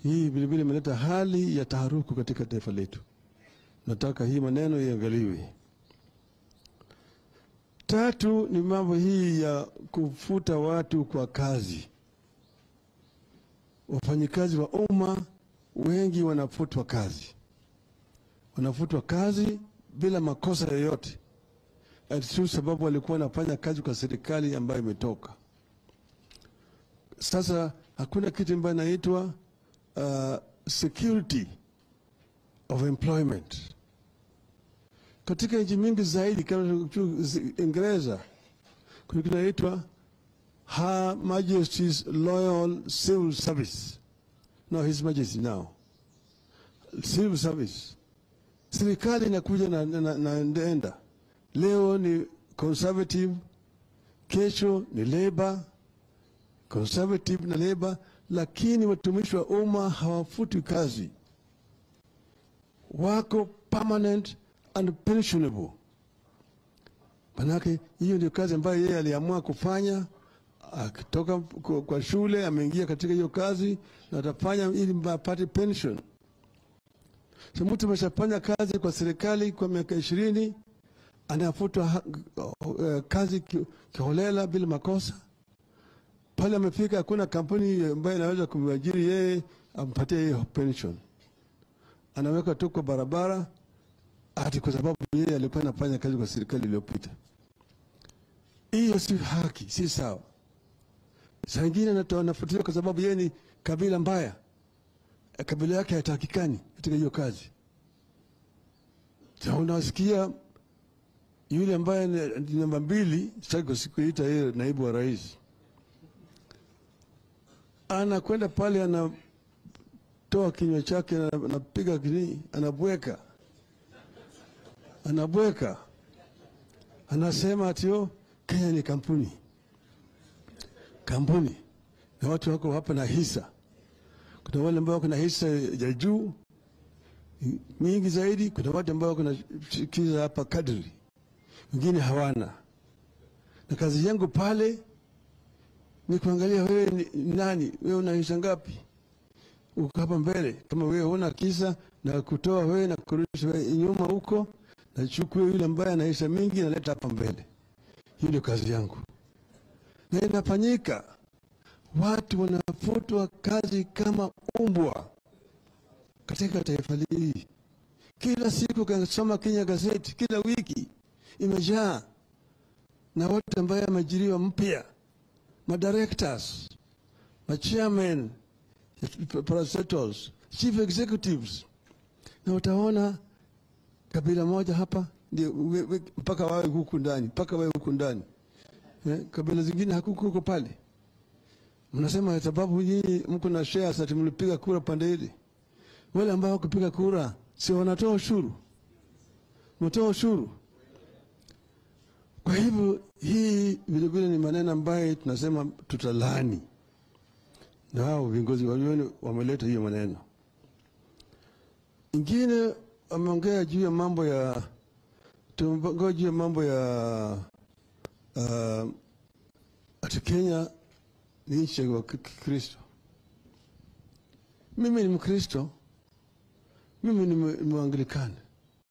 Hii vilevile imeleta hali ya taharuku katika taifa letu. Nataka hii maneno iangaliwe. Tatu ni mambo hii ya kufuta watu kwa kazi. Wafanyikazi wa umma wengi wanafutwa kazi, wanafutwa kazi bila makosa yoyote, ati tu sababu walikuwa wanafanya kazi kwa serikali ambayo imetoka. Sasa hakuna kitu ambayo inaitwa uh, security of employment katika nchi mingi zaidi kama Uingereza kuna kitu inaitwa Her Majesty's Loyal Civil Service. No, His Majesty now. Civil Service. Serikali inakuja na, na, na ndenda. Leo ni conservative, kesho ni labor, conservative na labor, lakini watumishi wa umma hawafutwi kazi, wako permanent and pensionable. Manake hiyo ndio kazi ambayo yeye aliamua kufanya akitoka kwa kwa shule, ameingia katika hiyo kazi na atafanya ili apate pension. So mtu ameshafanya kazi kwa serikali kwa miaka ishirini anafutwa ha- uh, kazi ki- kiholela bila makosa. Pale amefika, hakuna kampuni ambayo inaweza kumwajiri yeye ampatie hiyo pension, anaweka tu kwa barabara ati kwa sababu yeye alikuwa anafanya kazi kwa serikali iliyopita. Hiyo si haki, si sawa. Saa ingine anatoa- anafuatiliwa kwa sababu yeye ni kabila mbaya, Eh, kabila yake hatakikani katika hiyo kazi. Sa unasikia yule ambaye ni ni namba mbili, sitaki kusikuita yeye naibu wa rais, anakwenda pale anatoa kinywa chake, ana- anapiga kini, anabweka anabweka, anasema ati oh, Kenya ni kampuni kampuni, na watu wako hapa na hisa. Kuna wale ambao wako na hisa ya juu nyingi zaidi, kuna watu ambao wako na hisa hapa kadri, wengine hawana. Na kazi yangu pale ni kuangalia wewe ni ni nani, wewe una hisa ngapi, uko hapa mbele. Kama wewe huna kisa, na kutoa wewe na kurudisha wewe nyuma huko, na chukue yule ambaye ana hisa mingi, naleta hapa mbele. Hiyo ndio kazi yangu, na inafanyika. Watu wanafutwa kazi kama umbwa katika taifa hili. Kila siku kasoma Kenya gazeti, kila wiki imejaa na watu ambaye ameajiriwa mpya, madirectors, machairman, parastatals, chief executives, na utaona kabila moja hapa ndio we- we- mpaka wawe huku ndani, mpaka wawe huku ndani eh, kabila zingine hakuku huko pale. Mnasema sababu nyinyi mko na shares ati mlipiga kura pande ile. Wale ambao wakupiga kura si wanatoa ushuru, mnatoa ushuru. Kwa hivyo hii vilevile ni maneno ambayo tunasema tutalani, na hao viongozi walioni wameleta hiyo maneno. Ingine ameongea juu ya mambo ya tumeongea juu ya mambo ya uh, ati Kenya ni nchi ya Kikristo. Mimi ni Mkristo, mimi ni Mwangilikani,